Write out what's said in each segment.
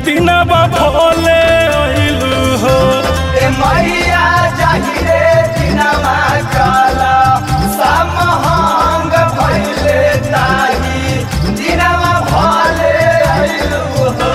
दिनवा भोले अइलू हो ए मैया जाहिरे दिनमा काला समहंग भइले ताही दिनमा भले अइलु हो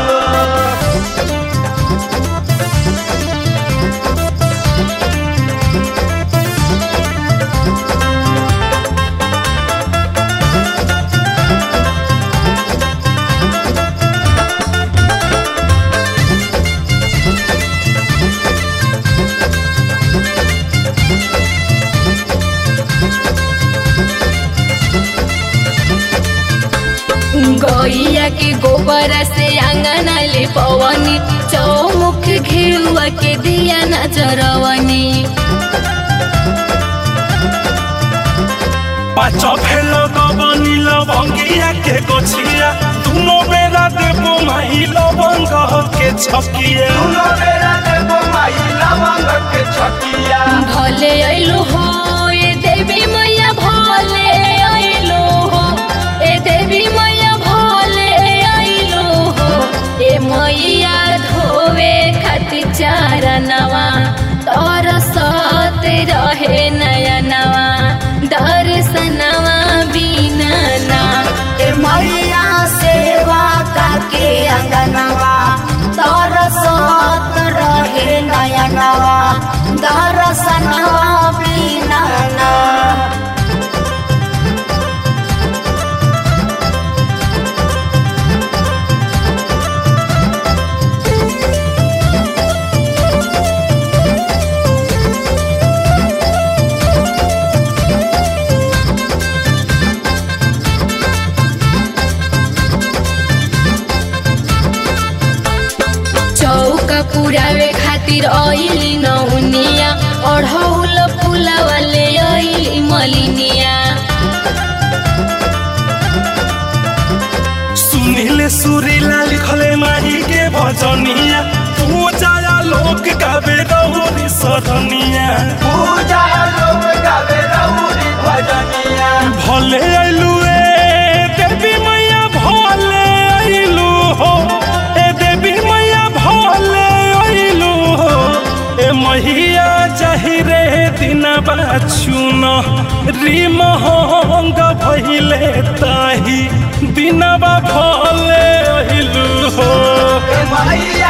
गैया के गोबर से आंगन ले पवनी चौमुख घेरुआ के दिया नजरवनी पाँच भेल गबनी लवंगिया के गोछिया दुनो बेरा देबो माही लवंग के छकिया दुनो बेरा देबो माई लवंग के छकिया भले अइलो हो ए देवी मैया भले अइलो हो ए देवी मैया भले अइलो हो ए मैया धोवे खातिर चारनवा तोर सत रहे नयनवा दर्शनवा बिना ना ए मैया सेवा काके अंगनवा दरसत रहे नयनवा दर्शनवा बिना ना चौका पुरावे खातिर अइली नौनिया अढ़ौल फुलावले अइली मलिनिया सुनील सुरीला लिखले माही के भजनिया तू जाया लोक गावे रहुरी सरनिया पूजा लोग गावे रहुरी भजनिया भले अइलू ए देवी मैया भले अइलू हो ए देवी मैया भले अइलू हो ए मैया चाहिरे दिनबा चुन रिमहंग भइले ताही दिनबा भले अइलू हो ए मैया